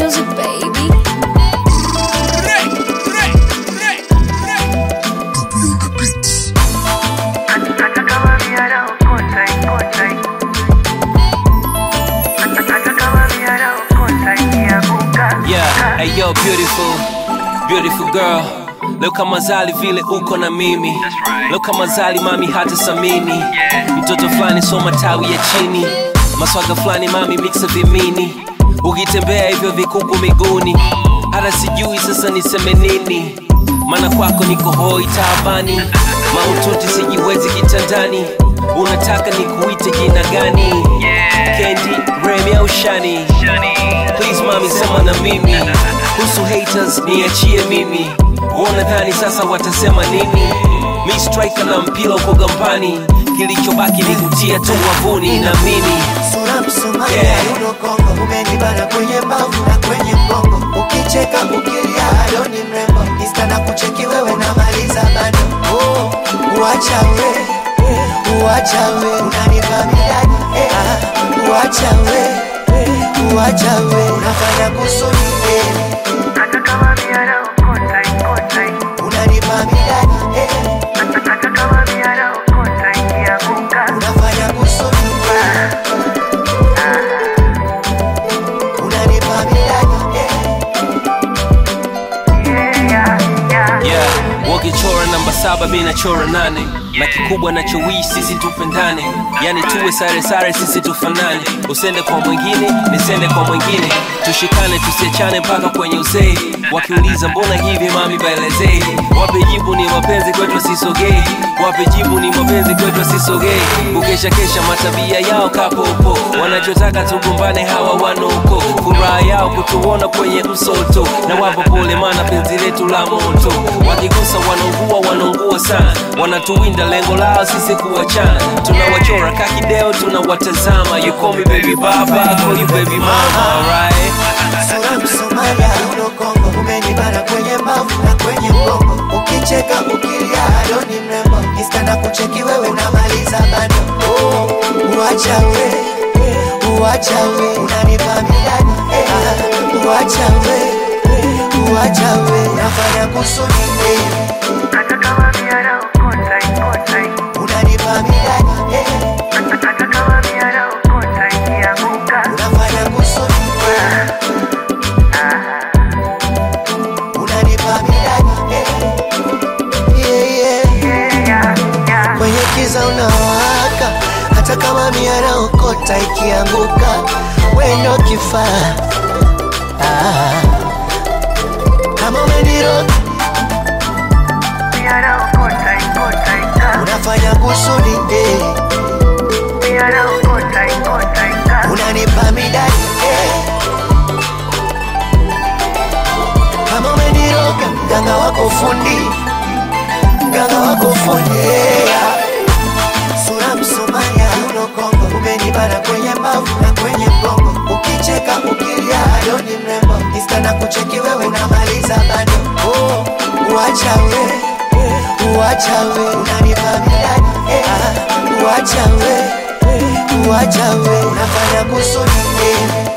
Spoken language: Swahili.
music, baby. Yeah, hey yo, beautiful, beautiful girl. Leo kama zali vile uko na mimi leo kama zali mami hata samini mtoto fulani soma tawi ya chini maswaga fulani mami mixa vimini ukitembea hivyo vikuku miguuni hata sijui sasa niseme nini maana kwako niko hoi taabani maututi sijiwezi kitandani unataka nikuite jina gani kendi remi au shani please mami sema na mimi kuhusu haters niachie mimi wanadhani sasa watasema nini mi striker na mpira uko gambani kilichobaki ni kutia tu wavuni na mini sura msumari Yeah. yeah. yuno kongo umenibana kwenye mbavu na kwenye mgongo ukicheka ukilia ado ni mrembo insta na kucheki wewe namaliza bado oh, uacha we uacha we unanipa midani eh, ah, uacha we uacha we unafanya kusudi eh, unanipa midani eh, unafanya kusudi eh, unanipa midani eh, yeah wakichora namba saba mi nachora nane na kikubwa nachowii sisi tupendane yani tuwe sare sare sisi tufanane usende kwa mwingine nisende kwa mwingine tushikane tusiachane mpaka kwenye uzee wakiuliza mbona hivi mami baelezee wape jibu ni mapenzi kwetu sisogei wape jibu ni mapenzi kwetu sisogei kukesha kesha matabia yao kapopo wanachotaka tugombane hawa wanoko furaha yao kutuona kwenye msoto na wapo pole mana penzi letu la moto wakigusa wanaungua wanaungua sana wanatuwinda lengo lao sisi kuwachana tunawachora kakideo tunawatazama you call me baby baba I call you baby mama alright sura msomalia uno kongo umenibana kwenye mbavu na kwenye mgongo ukicheka ukilia ado ni mrembo insta na kucheki wewe unamaliza bado oh, uacha we uacha we unanipa midani eh, ah, uacha we uacha we unafanya kusudi eh, unanipa midani eh, unafanya kusudi eh, unanipa midani eh, yeah, yeah. kwenye kiza unawaka hata kama miara okota ikianguka wendo kifaa ah. kama umeniroga unafanya kusudi eh. unanipa midani eh. kama umeniroga mganga wako fundi mganga wako fundi yeah. sura msomaya uno kongo umenibana kwenye mbavu na kwenye mgongo ukicheka ukilia ado ni mrembo insta na kucheki wewe unamaliza bado oh, uacha we uacha we unanipa midani eh, ah, uacha we uacha we unafanya kusudi eh,